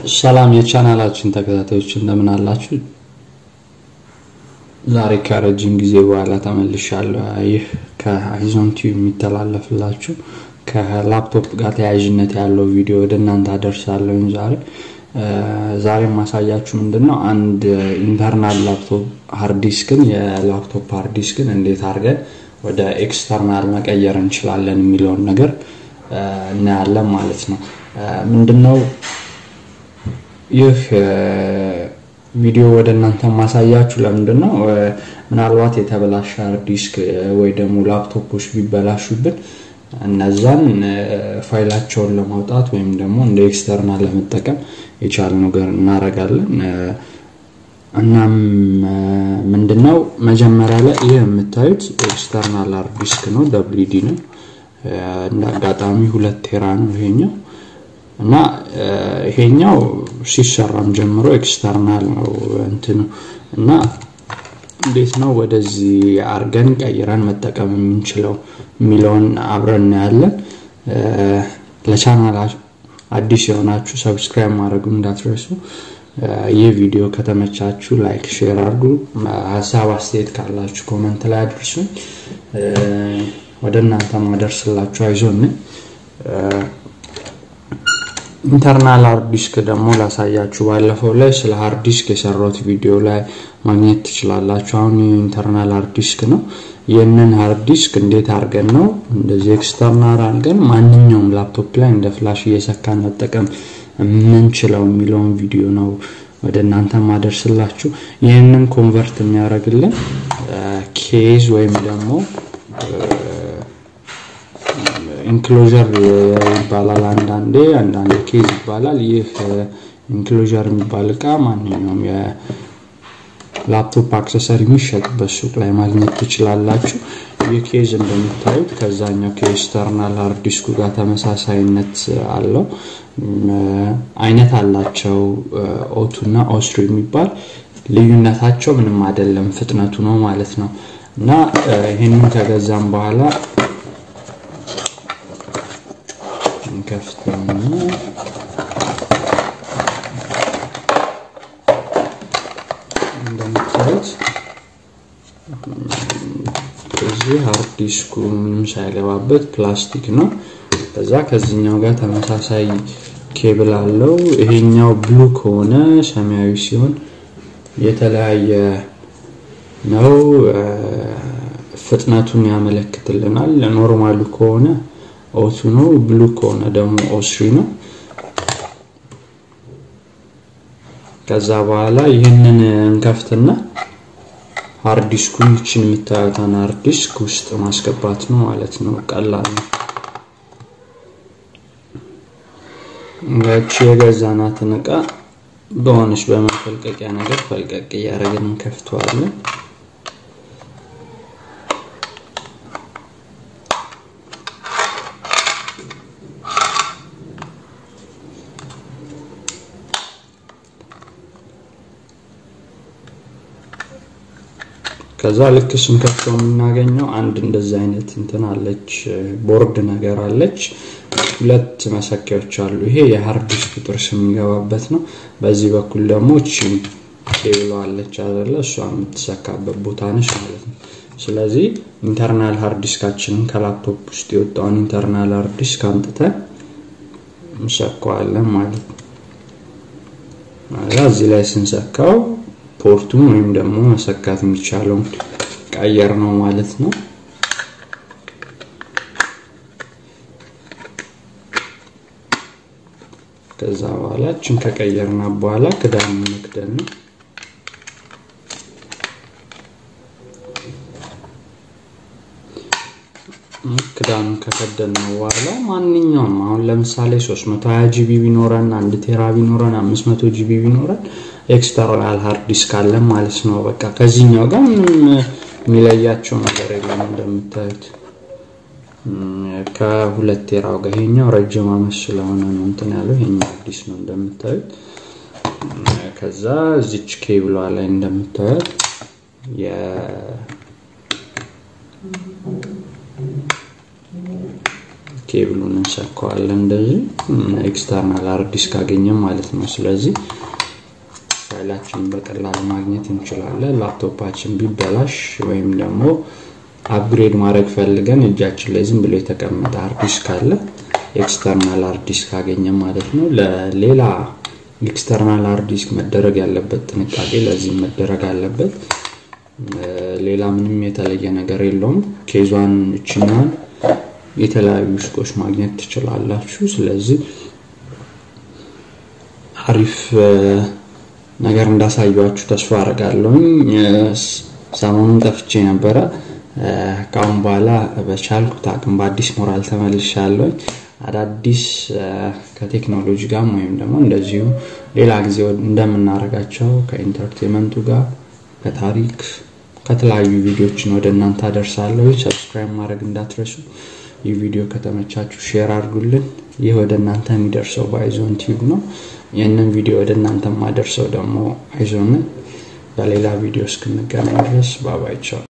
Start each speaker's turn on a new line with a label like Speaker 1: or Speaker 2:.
Speaker 1: ሰላም የቻናላችን ተከታታዮች እንደምን አላችሁ? ዛሬ ከረጅም ጊዜ በኋላ ተመልሻለሁ። ይህ ከአይዞን ቲዩብ የሚተላለፍላችሁ ከላፕቶፕ ጋር ተያያዥነት ያለው ቪዲዮ ወደ እናንተ አደርሳለሁኝ። ዛሬ ዛሬ ማሳያችሁ ምንድን ነው አንድ ኢንተርናል ላፕቶፕ ሃርዲስክን የላፕቶፕ ሃርዲስክን እንዴት አድርገን ወደ ኤክስተርናል መቀየር እንችላለን የሚለውን ነገር እናያለን ማለት ነው። ምንድነው ይህ ቪዲዮ ወደ እናንተ ማሳያችሁ ለምንድን ነው ምናልባት የተበላሸ ሃርድ ዲስክ ወይ ደግሞ ላፕቶፖች ቢበላሹብን እነዛን ፋይላቸውን ለማውጣት ወይም ደግሞ እንደ ኤክስተርናል ለመጠቀም የቻለ ነገር እናደርጋለን። እናም ምንድነው መጀመሪያ ላይ ይህ የምታዩት ኤክስተርናል ሃርድ ዲስክ ነው፣ ደብሊዲ ነው። እንደ አጋጣሚ ሁለት ቴራ ነው ይሄኛው እና ይሄኛው ሲሰራም ጀምሮ ኤክስተርናል ነው እንትኑ እና እንዴት ነው ወደዚህ አርገን ቀይረን መጠቀም የምንችለው የሚለውን አብረን እናያለን። ለቻናል አዲስ የሆናችሁ ሰብስክራይብ ማድረጉ እንዳትረሱ። ይህ ቪዲዮ ከተመቻችሁ ላይክ፣ ሼር አድርጉ። ሀሳብ አስተያየት ካላችሁ ኮመንት ላይ አድርሱኝ። ወደ እናንተ ማደርስላችሁ አይዞን ኢንተርናል ሃርድ ዲስክ ደግሞ ላሳያችሁ። ባለፈው ላይ ስለ ሃርድ ዲስክ የሰራሁት ቪዲዮ ላይ ማግኘት ትችላላችሁ። አሁን ኢንተርናል ሃርድ ዲስክ ነው። ይህንን ሃርድ ዲስክ እንዴት አድርገን ነው እንደዚህ ኤክስተርናል አድርገን ማንኛውም ላፕቶፕ ላይ እንደ ፍላሽ እየሰካን መጠቀም የምንችለው የሚለውን ቪዲዮ ነው ወደ እናንተ ማደርስላችሁ። ይህንን ኮንቨርት የሚያደርግልን ኬዝ ወይም ደግሞ ኢንክሎዥር ይባላል። አንዳንዴ አንዳንድ ኬዝ ይባላል። ይህ ኢንክሎዥር የሚባል እቃ ማንኛውም የላፕቶፕ አክሰሰሪ የሚሸጥበት ሱቅ ላይ ማግኘት ትችላላችሁ። ይህ ኬዝ እንደምታዩት ከዛኛው ከኤክስተርናል ሃርድ ዲስኩ ጋር ተመሳሳይነት አለው። አይነት አላቸው ኦቱ እና ኦስሪ የሚባል ልዩነታቸው ምንም አይደለም፣ ፍጥነቱ ነው ማለት ነው። እና ይህንን ከገዛም በኋላ ከፍተኛ እንደምታዩት እዚህ ሃርድ ዲስኩ ምንም ሳይገባበት ፕላስቲክ ነው። ከዛ ከዚህኛው ጋር ተመሳሳይ ኬብል አለው። ይሄኛው ብሉ ከሆነ ሰማያዊ ሲሆን የተለያየ ነው። ፍጥነቱን ያመለክትልናል። ኖርማሉ ከሆነ ኦቱ ነው። ብሉ ከሆነ ደግሞ ኦስሪ ነው። ከዛ በኋላ ይህንን እንከፍትና ሃርድ ዲስኩን ይችን የምታዩትን ሃርድ ዲስክ ውስጥ ማስገባት ነው ማለት ነው። ቀላል ነው። ያቺ የገዛናትን እቃ በሆነች በመፈልቀቂያ ነገር ፈልቀቅ እያደረግን እንከፍተዋለን። ከዛ ልክ ስንከፍተው የምናገኘው አንድ እንደዚህ አይነት እንትን አለች፣ ቦርድ ነገር አለች። ሁለት መሰኪያዎች አሉ። ይሄ የሃርድ ዲስክ ጥርስ የሚገባበት ነው። በዚህ በኩል ደግሞ እቺ ኬብሎ አለች አይደለ? እሷ የምትሰካበት ቦታ ነች ማለት ነው። ስለዚህ ኢንተርናል ሃርድ ዲስካችንን ከላፕቶፕ ውስጥ የወጣውን ኢንተርናል ሃርድ ዲስክ አምጥተን እንሰካዋለን ማለት ነው። እዚህ ላይ ስንሰካው ፖርቱን ወይም ደግሞ መሰካት የሚቻለውን ቀየር ነው ማለት ነው። ከዛ በኋላ እችን ከቀየርና በኋላ ክዳን መክደን ነው። ክዳኑ ከከደን ነው በኋላ ማንኛውም አሁን ለምሳሌ 320 ጂቢ ቢኖረን አንድ ቴራ ቢኖረን 500 ጂቢ ቢኖረን ኤክስተርናል ሃርድ ዲስክ አለን ማለት ነው። በቃ ከዚህኛው ጋር ምንም የሚለያቸው ነገር የለም። እንደምታዩት ከሁለት ቴራው ጋር ይሄኛው ረጅም አመት ስለሆነ ነው እንትን ያለው ይሄኛው አዲስ ነው እንደምታዩት። ከዛ እዚች ኬብሏ ላይ እንደምታዩት ኬብሉን እንሰካዋለን እንደዚህ ኤክስተርናል ሃርድ ዲስክ ካገኘም ማለት ነው። ስለዚህ ፋይላችንን በቀላሉ ማግኘት እንችላለን። ላፕቶፓችን ቢበላሽ ወይም ደግሞ አፕግሬድ ማድረግ ፈልገን እጃችን ላይ ዝም ብሎ የተቀመጠ ሃርድ ዲስክ ካለ ኤክስተርናል ሃርድ ዲስክ ካገኘም ማለት ነው። ለሌላ ኤክስተርናል ሃርድ ዲስክ መደረግ ያለበት ጥንቃቄ ለዚህ መደረግ አለበት። ሌላ ምንም የተለየ ነገር የለውም። ኬዟን እችኛን የተለያዩ ሱቆች ማግኘት ትችላላችሁ። ስለዚህ አሪፍ ነገር እንዳሳያችሁ ተስፋ አደርጋለሁኝ። ሰሞኑን ጠፍቼ ነበረ። ከአሁን በኋላ በቻልኩት አቅም በአዲስ ሞራል ተመልሻለሁኝ። አዳዲስ ከቴክኖሎጂ ጋር ወይም ደግሞ እንደዚሁ ሌላ ጊዜ እንደምናደርጋቸው ከኢንተርቴንመንቱ ጋር ከታሪክ ከተለያዩ ቪዲዮዎችን ወደ እናንተ አደርሳለሁ። ሰብስክራይብ ማድረግ እንዳትረሱ። ይህ ቪዲዮ ከተመቻችሁ ሼር አድርጉልን። ይህ ወደ እናንተ የሚደርሰው በአይዞን ቲዩብ ነው። ይህንን ቪዲዮ ወደ እናንተ ማደርሰው ደግሞ አይዞን። በሌላ ቪዲዮ እስክንገናኝ ድረስ ባባይቻው